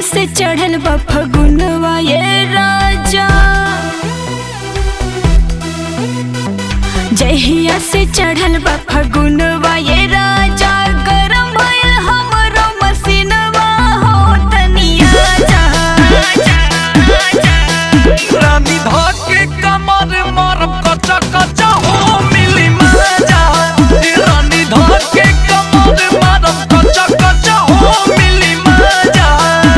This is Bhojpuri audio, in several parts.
से चढ़ल बा फगुनवा ये राजा जहिया से चढ़ल बा फगुनवा ये राजा गरम भइल हमरो मसीनवा हो तनिया जा रानी धाके कमर मारब कचा कचा हो मिली मजा ए रानी धाके कमर मारब कचा कचा हो मिली मजा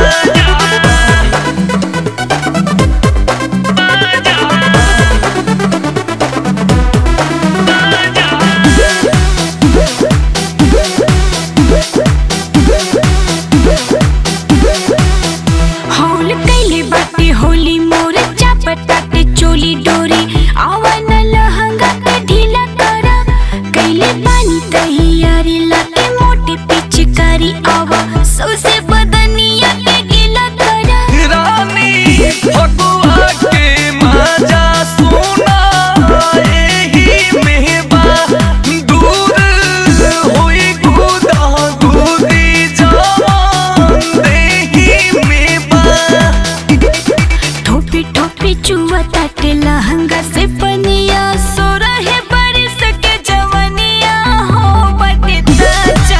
हौल कैले बाटे होली मोर चापटाटे चोली डोरी आवन लहंगा के ढीला करा कैले पानी तैयारी लाके मोटे पिचकारी आवा सौसे बदनिया के गीला करा रानी फगुआ के मजा सुना एही में बा दूर होई गुदा गुदी जवान देही में बा ठोपी ठोपी चुआ ताटे लहंगा से पनिया सो रहे बारिश के जवनिया हो बटे ताजा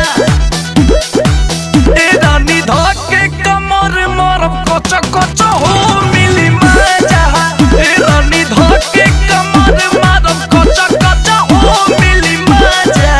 ए रानी धाके कमर मारब कचा कचा हो मिली मजा ए रानी धाके कमर मारब कचा कचा हो मिली मजा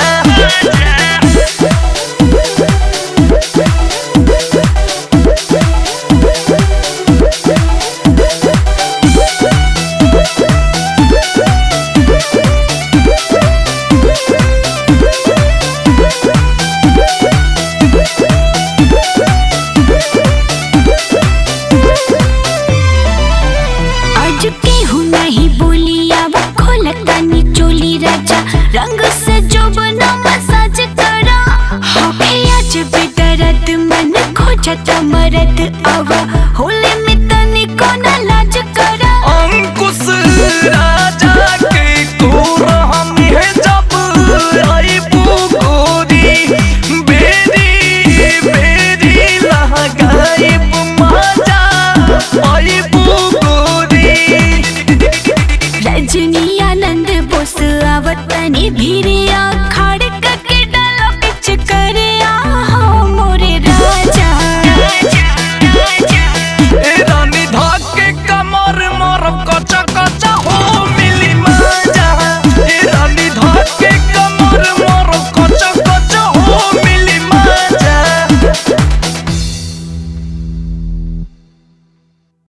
आज केहू नहीं बोलिया वो खोलता नी चोली राजा रंग से जो बना मसाज करा होके आज बेदर्द मन खोजता मरद आवा होले में तनी को ना लाज करा अंकुश राजा के कोरा हम है जब आई गोरी बेरी बेरी लगाई मजा आई गोरी रजनी आनंद बोस आवतनी भीरिया खाड़ के डाला पिच करिया हो मोरे राजा ए रानी धाके कमर मारब कचा कचा हो मिली मजा ए रानी धाके